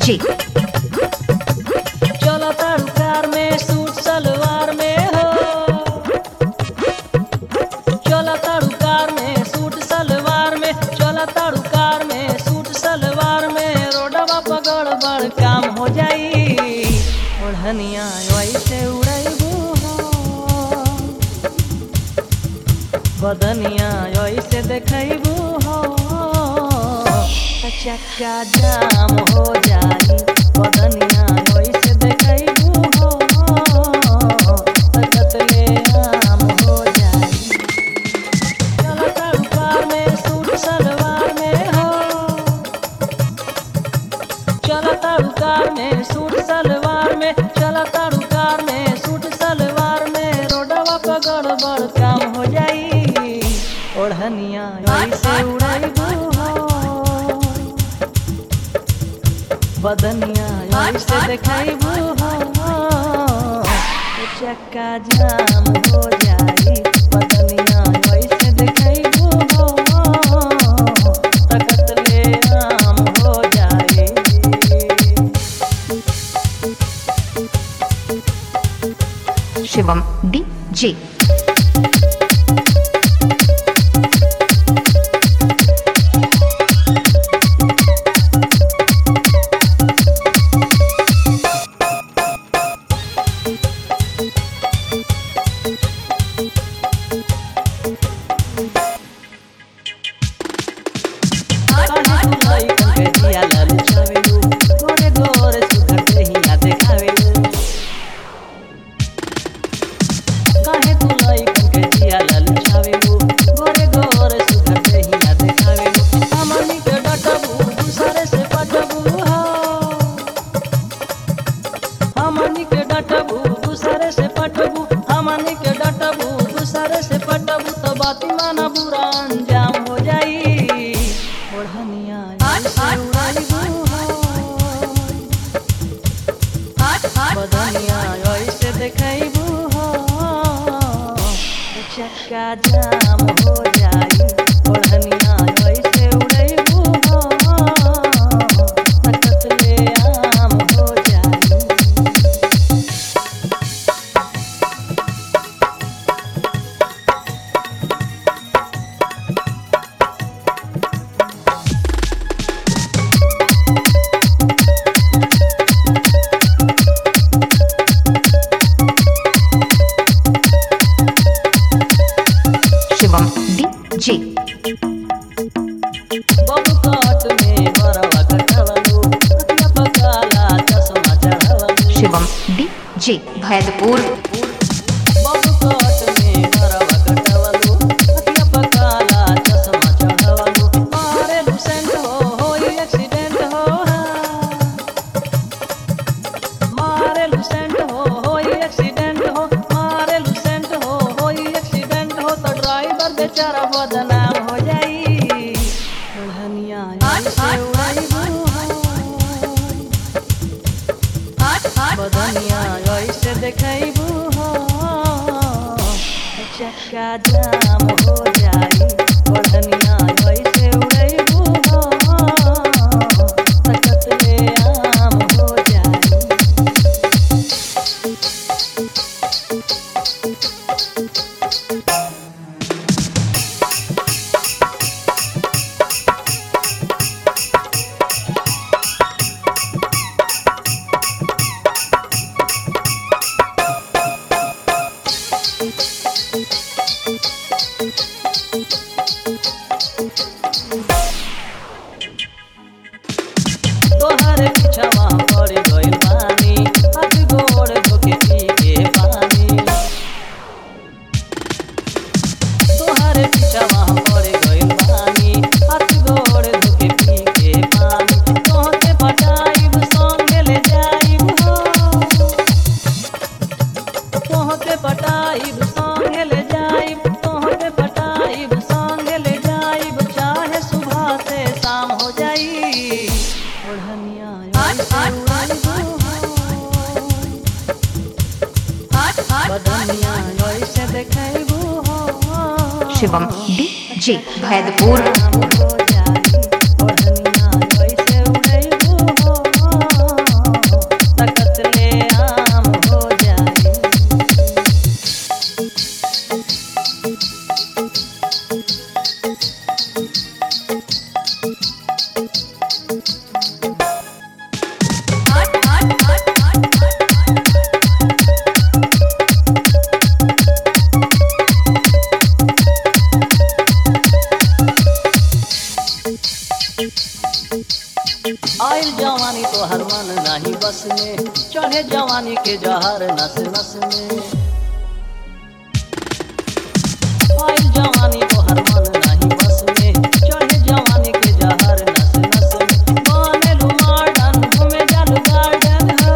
DJ, चला तारू कार में सूट सलवार में हो चला तारू कार में सूट सलवार में चला तारू कार में सूट सलवार में रोडवा पगड़ बड़ काम हो जाई ओढ़निया वैसे उड़ैबू हो बदनिया ऐसे देखैबू हो त चक्का जाम हो जाई बदनिया ऐसे देखैबू हो त कतले आम हो जाई चला तारू कार में सूट सलवार में हो चला तारू कार में सूट सलवार में चला तारू कार में सूट सलवार में रोडवा पर गड़बड़ काम हो जाई ओढ़निया ऐसे उड़ैबू हो बदनिया ऐसे देखैबू हो चक्का जाम हो जाई बदनिया ऐसे देखैबू हो तकतले आम हो जाई Shivam DJ, हमनी के डटबू दूसरे से पटबू हमनी के डटबू दूसरे से पटबू तो बाती माना बुरा अंजाम हो जाई ओढ़निया ऐसे उड़ाइबू हो बदनिया ऐसे देखैबू हो चक्का जाम हो जाई ओढ़निया ऐसे उड़ैबू हो तकतले आम हो जाई Shivam DJ, बबू काट में बरवा कटवलू अखिया पकाला चश्मा चढ़वलू Shivam DJ, Bhaidpur, बबू काट में बरवा कटवलू अखिया पकाला चश्मा चढ़वलू मारे लुसेंट हो होई एक्सीडेंट हो मारे लुसेंट हो होई एक्सीडेंट हो मारे लुसेंट हो होई एक्सीडेंट हो तो ड्राइवर बेचारा बदनाम हो जाई ओढ़निया ऐसे उड़ाइबू हो बदनिया ऐसे देखैबू हो चक्का जाम हो जाई ओढ़निया ऐसे उड़ैबू हो तकतले आम हो जाई तोहरे पिछवा पड़ गइल पानी हाथ गोड़ धोके पी के पानी तोहरे पिछवा पड़ गइल पानी हाथ गोड़ धोके पी के पानी तोहके पटाइब संगे ले जाइब हो तोहके पटाइब संगे ले जाइब तोहके पटाइब संगे ले जाइब चाहे सुबह से शाम हो जाई ओढ़निया ऐसे उड़ाइबू हो बदनिया ऐसे देखैबू हो Shivam DJ, Bhaidpur, आम हो जाई ओढ़निया ऐसे उड़ैबू हो आइल जवानी तो हर मन नाही बस में चढ़े जवानी के जहर नस नस में आइल जवानी तो हर मन नाही बस में चढ़े जवानी के जहर नस नस में बनेलु मॉडर्न घूमे जालू गार्डन हो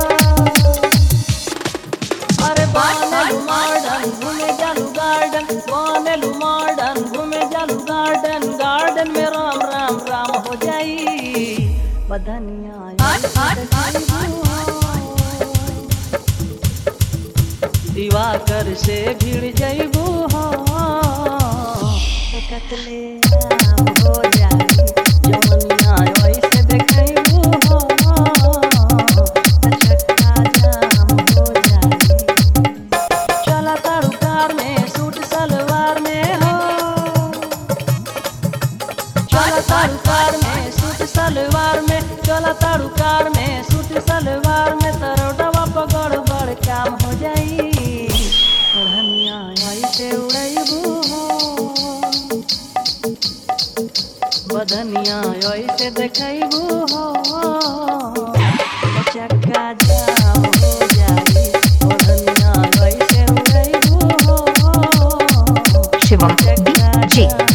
अरे बनेलु मॉडर्न घूमे जालू गार्डन बनेलु मॉडर्न घूमे जालू गार्डन गार्डन में राम राम राम हो जाई बधनिया दिवाकर से भिड़ जइबू हो कतले आम हो जाई जवनिया ऐसे देखइबू हो चक्का जाम हो जाई चला तारू कार में सूट सलवार में हो चला तारू कार में सूट सलवार में चला तारू कार में सूट सलवार में तरोडवा पकड़ बड़ काम हो जाई ओढ़निया ऐसे उड़ैबू हो बधनिया ऐसे देखैबू हो चक्का जाम हो जाई ओढ़निया ऐसे उड़ैबू हो Shivam DJ.